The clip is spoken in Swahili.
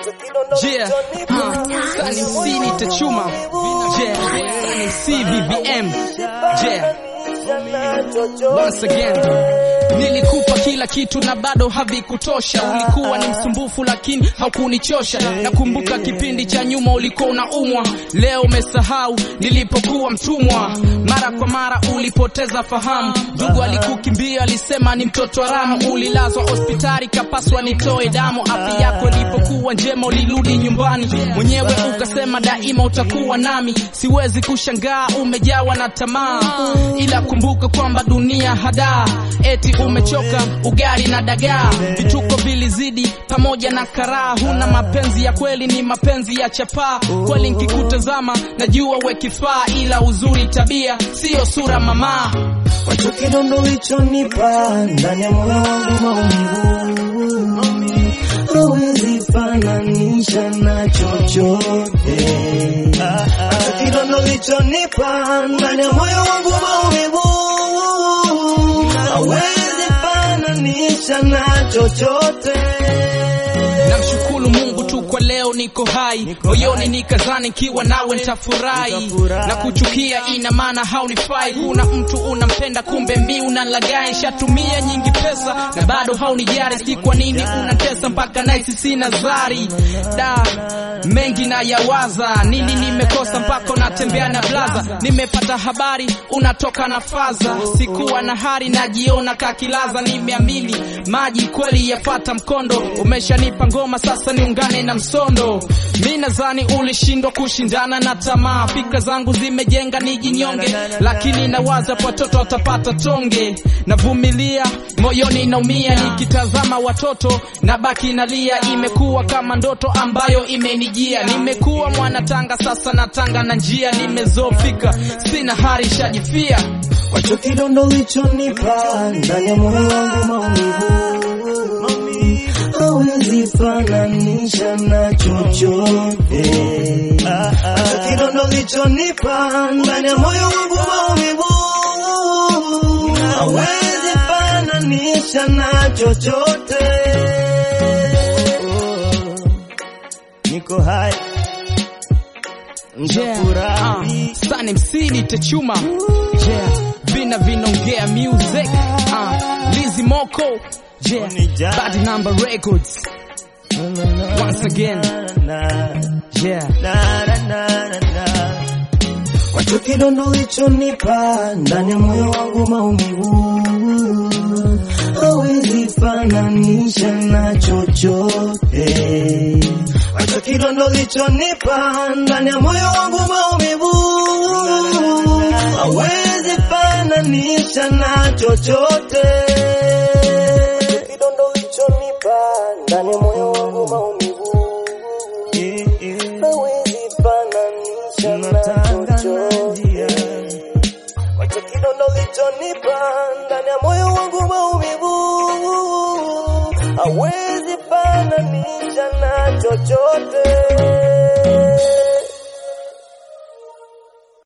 Yeah, uh, Sunny C nitachuma. Yeah, Sunny C VVM. Yeah. Once again. Nilikupa kila kitu na bado havikutosha. Ulikuwa ni msumbufu lakini haukunichosha. Nakumbuka kipindi cha nyuma ulikuwa unaumwa, leo umesahau nilipokuwa mtumwa. Mara kwa mara ulipoteza fahamu, ndugu alikukimbia, alisema ni mtoto haramu. Ulilazwa hospitali, kapaswa nitoe damu. Afya yako ilipokuwa njema, ulirudi nyumbani mwenyewe, ukasema daima utakuwa nami. Siwezi kushangaa umejawa na tamaa, ila kumbuka kwamba dunia hadaa, eti umechoka ugali na dagaa. Vituko vilizidi pamoja na karaa, huna mapenzi ya kweli, ni mapenzi ya chapaa. Kweli nkikutazama najua we kifaa, ila uzuri tabia siyo sura mama. Wacho kidondo ulichonipa ndani ya moyo wangu maumivu, hawezi fananisha na chochote. Wacho kidondo ulichonipa ndani ya moyo wangu maumivu, hawezi fananisha na chochote. Namshukuru Mungu tu kwa leo niko hai, moyoni nikazani kiwa nawe nitafurahi. Na kuchukia ina maana haunifai. Kuna mtu unampenda, kumbe mi unalagai. Shatumia nyingi pesa na bado haunijari, si kwa nini unatesa mpaka naisi sina zari. Da, mengi na yawaza, nini nimekosa mpaka unatembea na blaza. Nimepata habari unatoka na faza, sikuwa na hari, najiona kakilaza. Nimeamini maji kweli yafata mkondo, umeshanipa ngoma sasa niungane na msondo. Mi nadhani ulishindwa kushindana na tamaa, fikra zangu zimejenga nijinyonge, lakini nawaza watoto watapata tonge. Navumilia moyoni naumia, nikitazama watoto na baki nalia. Imekuwa kama ndoto ambayo imenijia, nimekuwa mwanatanga sasa natanga na njia, nimezofika sina hari, shajifia Wacho kidondo ulichonipa ndani ya moyo wangu maumivu, hawezi fananisha na chochote. Wacho kidondo ulichonipa ndani ya moyo wangu maumivu, hawezi fananisha na chochote. Niko hai Yeah, Nitafurahi. uh, Sunny MC nitachuma yeah, vina vinaongea music uh, Lizzy Moko yeah, Bad Number Records once again yeah Wacho kidondo ulichonipa ndani ya moyo wangu maumivu, hawezi fananisha na chochote. Wacho kidondo ulichonipa ndani ya moyo wangu maumivu, hawezi fananisha na chochote. Kidondo ulichonipa ndani ya moyo wangu maumivu, hawezi fananisha na chochote. Wacha kidondo ulichonipa ndani ya moyo wangu maumivu, hawezi fananisha na chochote.